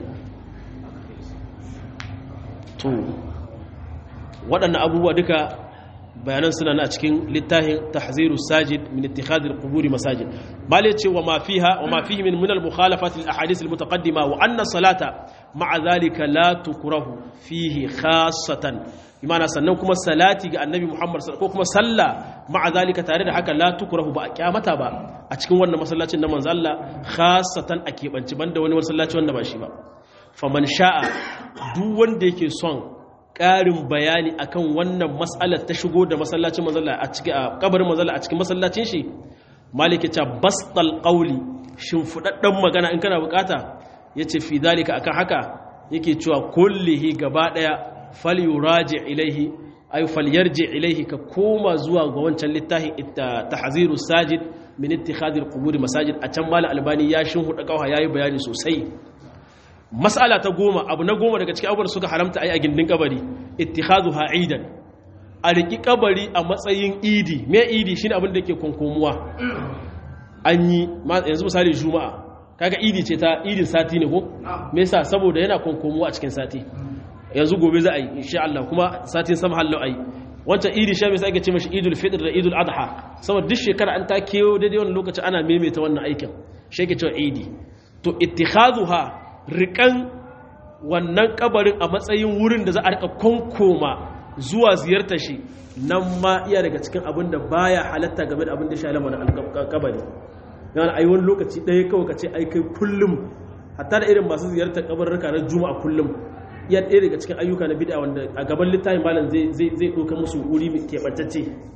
to waɗannan abubuwa duka bayanan suna na cikin littafin tahziru sajid min ittikhadhi al-quburi masajid bal yace wa ma fiha wa ma fihi min min al-mukhalafat al-ahadith al-mutaqaddima wa anna salata ma'a dhalika la tukrahu fihi khassatan imana sannan kuma salati ga annabi Muhammad ko kuma sallah ma'a zalika tare da haka la tukrahu ba a kyamata ba a cikin wannan masallacin na manzo Allah khassatan a kebanci banda wani masallaci wanda ba shi ba faman sha'a duk wanda yake son ƙarin bayani akan wannan mas'alar ta shigo da masallacin manzo Allah a cikin kabarin manzo Allah a cikin masallacin shi maliki ta bastal qawli shin fudaddan magana in kana bukata yace fi zalika akan haka yake cewa kullihi gaba daya falyuraji ilaihi ay falyarji ilaihi ka koma zuwa ga wancan littafin tahziru sajid min ittikhadhi alqubur masajid a can mal albani ya shin huda kauha yayi bayani sosai mas'ala ta goma abu na goma daga cikin abubuwan suka haramta ai a gindin kabari ittikhadhuha aidan a riki kabari a matsayin idi me idi shine abin da yake konkomuwa an yi yanzu misali juma'a kaga idi ce ta idin sati ne ko me yasa saboda yana konkomuwa a cikin sati yanzu gobe za a yi insha Allah kuma satin sama hallo a yi wancan idi sha mai sai ake ce mashi idul fitr da idul adha saboda duk shekara an ta kewo daidai wannan lokaci ana maimaita wannan aikin shi ake cewa idi to ittikhazuha rikan wannan kabarin a matsayin wurin da za a rika konkoma zuwa ziyartar shi nan ma iya daga cikin abin da baya halatta game da abin da shi lamarin kabari yana ai wani lokaci ɗaya kawai ka ce ai kai kullum hatta da irin masu ziyartar kabarurka na juma'a kullum iya ɗaya daga cikin ayyuka na bid'a wanda a gaban littafin malam zai zai zai ɗauka musu wuri mai keɓantacce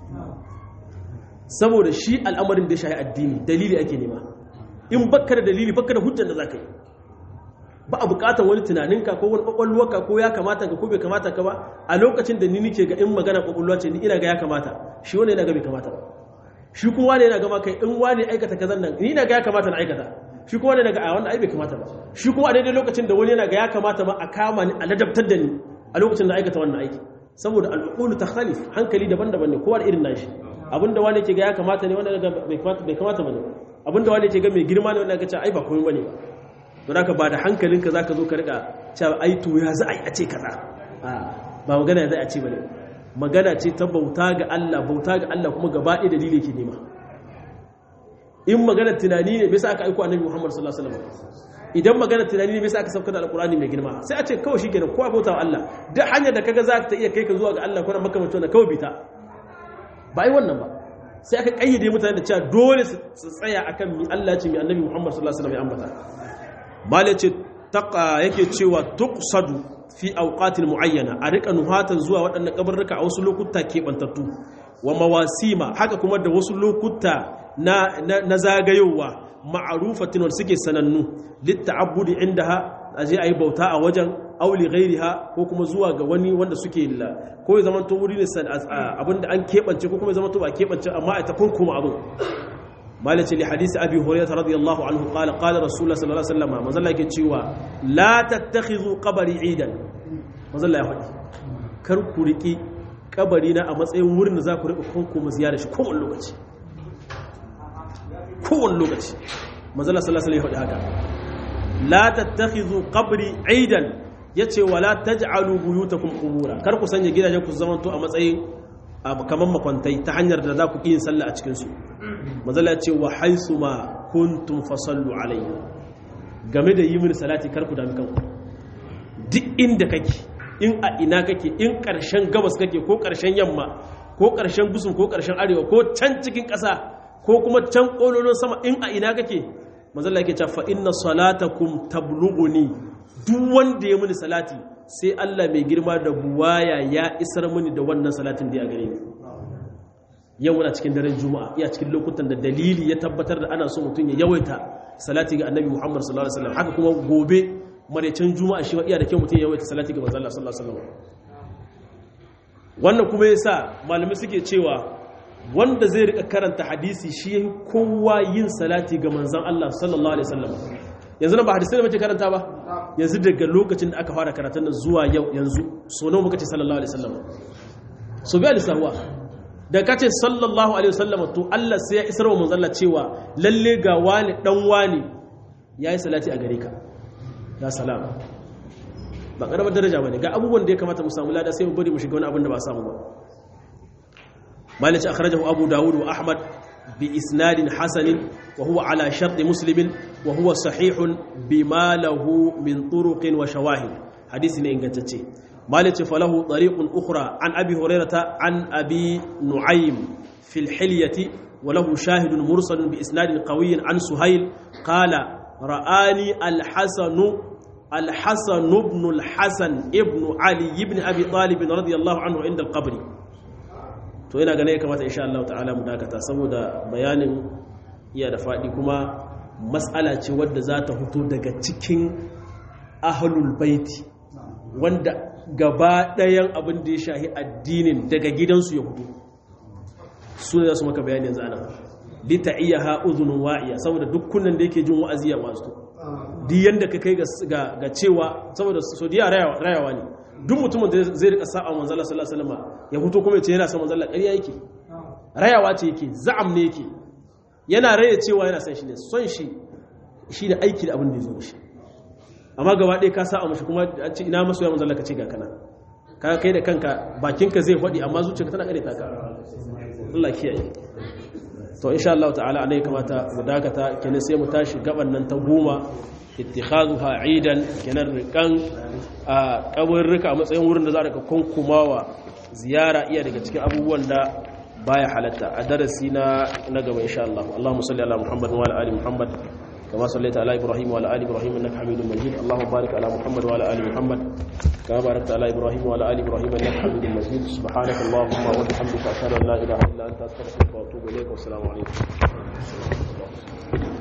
saboda shi al'amarin da ya shahi addini dalili ake nema in bakka da dalili bakka da hujjar da za ka yi ba a bukatar wani tunaninka ko wani kwakwalwarka ko ya kamata ka ko bai kamata ka ba a lokacin da ni nike ga in magana kwakwalwa ce ni ina ga ya kamata shi wani yana ga bai kamata ba shi kuma wani yana gama kai in wani aikata kazan nan ni ina ga ya kamata na aikata shi kuma wani yana ga a wannan ai bai kamata ba shi kuma a daidai lokacin da wani yana ga ya kamata ma a kama ni a ladabtar da ni a lokacin da aikata wannan aiki saboda al'uqulu takhtalif hankali daban-daban ne kowa da irin nashi abinda wani ke ga ya kamata ne wanda ga bai kamata bai kamata bane abinda wani ke ga mai girma ne wanda ga ce ai ba komai bane ba don haka ba da hankalinka za ka zo ka rika cewa ai to ya za a yi a ce kaza ba magana ya za a ce ba ne magana ce ta bauta ga Allah bauta ga Allah kuma gaba ɗaya dalili ke nema in magana tunani ne bai sa aka aiko annabi Muhammad sallallahu alaihi wasallam idan magana tunani ne bai sa aka sauka da alqur'ani mai girma sai a ce kawai shikenan kowa bauta wa Allah duk hanyar da kaga za ta iya kai ka zuwa ga Allah ko na makamancin da kawai bita ba ai wannan ba sai aka kayyade mutane da cewa dole su tsaya akan mi Allah ce mi annabi Muhammad sallallahu alaihi wasallam ya ambata mala ce yake cewa tuqsadu fi awqatil muayyana a rika nuhatan zuwa waɗannan kabarruka a wasu lokuta keɓantattu wa mawasima haka kuma da wasu lokuta na, na, zagayowa ma'arufatin wanda suke sanannu litta'abbudi indaha aje ayi bauta a wajen auli ghairiha ko kuma zuwa ga wani wanda suke ko ya zama to wuri ne abinda an keɓance ko kuma ya zama to ba keɓance amma a ta kurkuma abin malace li hadisi abi hurairah radiyallahu anhu qala qala rasulullah sallallahu alaihi wasallam manzalla yake cewa la tattakhidhu qabri idan manzalla ya faɗi kar ku riki kabari na a matsayin wurin da za ku rika kunku mu ziyara shi kowane lokaci kowane lokaci manzalla sallallahu alaihi wasallam ya faɗi haka la tattakhidhu qabri idan yace wala taj'alu buyutakum qubura kar ku sanya gidajen ku zamanto a matsayin kamar makwantai ta hanyar da za ku yin sallah a cikinsu mazala ce wa haisu ma kuntum fasallu alayya game da yi mini salati karku da kanku duk inda kake in a ina kake in ƙarshen gabas kake ko ƙarshen yamma ko ƙarshen gusun ko ƙarshen arewa ko can cikin ƙasa ko kuma can ƙololon sama in a ina kake mazala yake cewa fa inna salatakum tablughuni duk wanda ya mini salati sai Allah mai girma da buwaya ya isar mini da wannan salatin da ya gare ni yau muna cikin daren juma'a iya cikin lokutan da dalili ya tabbatar da ana so mutum ya yawaita salati ga annabi Muhammad sallallahu alaihi wasallam haka kuma gobe maraicin juma'a shi iya da kyau mutum ya yawaita salati ga manzon Allah sallallahu alaihi wasallam wannan kuma yasa malami suke cewa wanda zai rika karanta hadisi shi yayi kowa yin salati ga manzon Allah sallallahu alaihi wasallam yanzu nan ba hadisai da muke karanta ba yanzu daga lokacin da aka fara karatun nan zuwa yau yanzu so nawa muka ce sallallahu alaihi wasallam so biya lissahuwa da kace sallallahu alaihi wasallam to Allah sai ya isar wa manzon Allah cewa lalle ga wani dan wani yayi salati a gare ka ya salam ba karamar daraja bane ga abubuwan da ya kamata mu samu lada sai mu bari mu shiga wani abin da ba samu ba malici akhrajahu abu dawud wa ahmad bi isnadin hasanin wa huwa ala shart muslim wa huwa sahihun bima lahu min turuqin wa shawahid hadisi ne ingantacce مالك فله طريق أخرى عن أبي هريرة عن أبي نعيم في الحلية وله شاهد مرسل بإسناد قوي عن سهيل قال رآني الحسن الحسن بن الحسن ابن علي بن أبي طالب رضي الله عنه عند القبر to ina gane kamata insha Allah ta'ala mu dakata saboda bayanin iya da faɗi kuma matsala ce wadda za ta fito daga cikin ahlul baiti wanda gaba ɗayan abin da ya shahi addinin daga gidansu ya hudu su ne za su maka bayani yanzu ana lita iya ha'uzunin wa'iya saboda dukkanin da yake jin wa'azi ya wasu di yanda ka kai ga cewa saboda saudiya rayawa ne duk mutumin da zai rika sa'a manzala sallallahu alaihi wasallam ya fito kuma ya ce yana son manzala ƙarya yake rayawa ce yake za'am ne yake yana raya cewa yana son shi ne son shi shi da aiki da abin da ya zo shi amma gaba ɗaya ka sa a mashi kuma a ce ina masoya manzon Allah ka ce ga kana ka kai da kanka bakinka zai faɗi amma zuciyarka tana kare ta ka Allah kiyaye to insha Allah ta'ala anai kamata mu dakata kenan sai mu tashi gaban nan ta goma ittikhazuha aidan kenan rikan a kaburruka a matsayin wurin da za ka kunkumawa ziyara iya daga cikin abubuwan da baya halatta a darasi na na gaba insha Allah Allahumma salli ala Muhammad wa ala ali Muhammad كما صليت على إبراهيم وعلى آل إبراهيم إنك حميد مجيد اللهم بارك على محمد وعلى آل محمد كما باركت على إبراهيم وعلى آل إبراهيم إنك حميد مجيد سبحانك اللهم وبحمدك أشهد أن لا إله إلا أنت أستغفرك وأتوب إليك والسلام عليكم